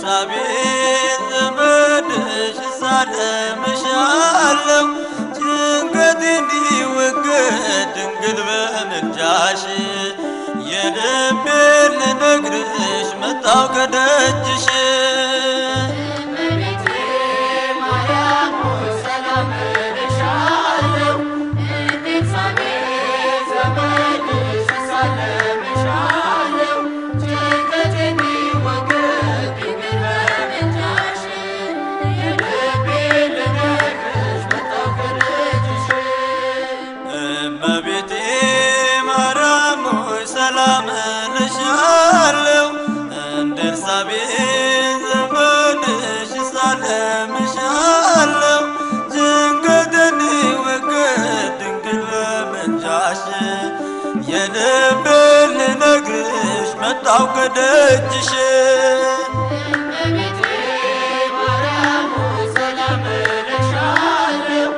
ኤልሳቤጥ ዘመድሽ እሳለምሻለሁ ጭንቀቴ እንዲወገድ ድንግል በምልጃሽ የልቤን ልነግርሽ መጣው ከደጅሽ እመቤቴ ማርያም ሆይ ሰላም እልሻለሁ። ኤልሳቤጥ ዘመድሽ እሳለምሻለሁ። ጭንቀቴ እንዲወገድ ድንግል በምልጃሽ የልቤን ልነግርሽ መጣሁ ከደጅሽ። እመቤቴ ማርያም ሆይ ሰላም እልሻለሁ እንደ ኤልሳቤጥ ዘመድሽ እሳለምሻለሁ ጭንቀቴ እንዲወገድ ድንግል በምልጃሽ የልቤን ልነግርሽ መጣሁ ከደጅሽ እመቤቴ ማርያም ሆይ ሰላም እልሻለሁ።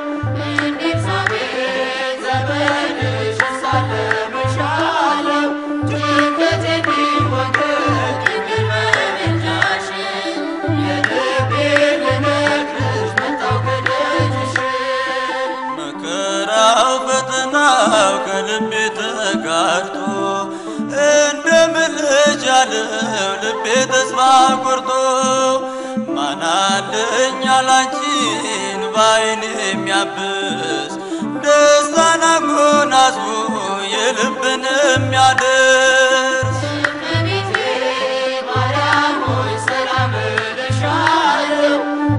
ኤልሳቤጥ ዘመድሽ እሳለምሻለሁ። ጭንቀቴ እንዲወገድ ድንግል በምልጃሽ የልቤን ልነግርሽ መጣሁ ከደጅሽ። መከራው ፈተናው ከልቤ ተጋርቶ እንደምን ልጅ አለው ልቤ ተስፋ ቆርጦ ማናለኝ አላንቺን ባይን የሚያብስ ደስታን አጎናጽፎ የልብን የሚያደርስ እመቤቴ ማርያም ሆይ ሰላም እልሻለሁ።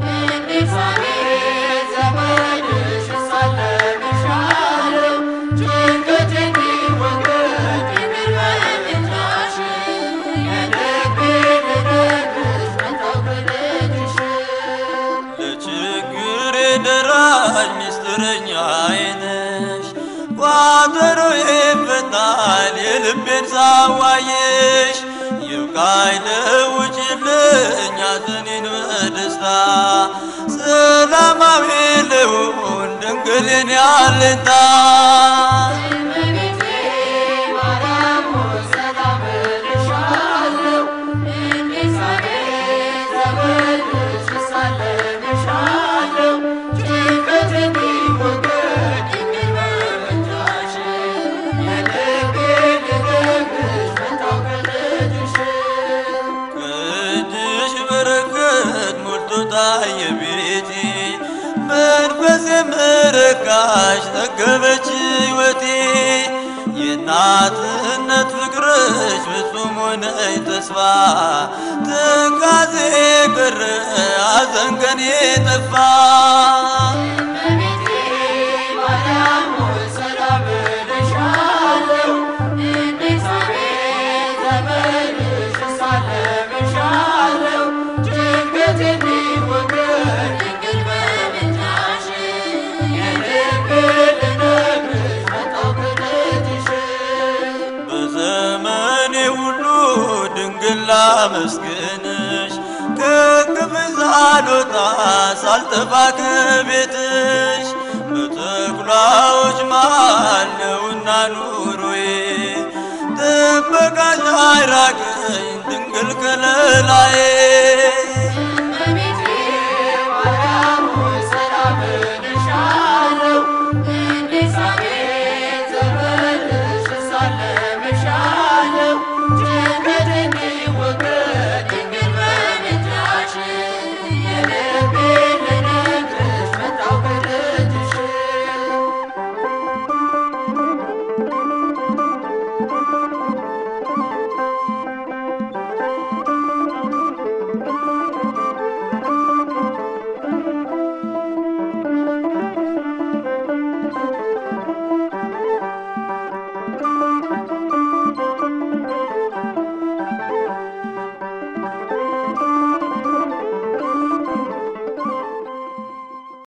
ኤልሳቤጥ ዘመድሽ እሳለምሻለሁ። ጭንቀቴ እንዲወገድ ድንግል በምልጃሽ የልቤን ልነግርሽ መጣሁ ከደጅሽ። ለችግሬ ደራሽ ሚስጥረኛዬ ነሽ ቋጠሮዬ ይፈታል የልቤን ሳዋየሽ ይብቃኝ ለውጭልኝ ሐዘኔን በደስታ ሰላማዊ ልሁን ድንግልን ያለታ እመቤቴ ማርያም ሆይ ሰላም እልሻለሁ። ኤልሳቤጥ ዘመድሽ እሳለምሻለሁ። ጭንቀቴ እንዲወገድ ድንግል በምልጃሽ የልቤን ልነግርሽ መጣሁ ከደጅሽ። ከእጅሽ በረከት ሞልቶ ታየ ቤቴ መንፈሴ ምረካሽ ጠገበች ሕይወቴ የእናትነት ፍቅርሽ ፍጹም ሆነኝ ተስፋ ትካዜ ቀረ ሐዘን ከኔ ጠፋ እመቤቴ ማርያም ሆይ ሰላም እልሻለሁ። ኤልሳቤጥ ዘመድሽ እሳለምሻለሁ። ጭንቀቴ እንዲወገድ ድንግል በምልጃሽ የልቤን ልነግርሽ መጣሁ ከደጅሽ። በዘመኔ ሁሉ ድንግል ላመስግንሽ ከክፍል ሳልወጣ ሳልጠፋ ከቤትሽ በተኩላዎች መሃል ነውና ኑሮዬ ጥበቃሽ አይራቀኝ ድንግል ከለላዬ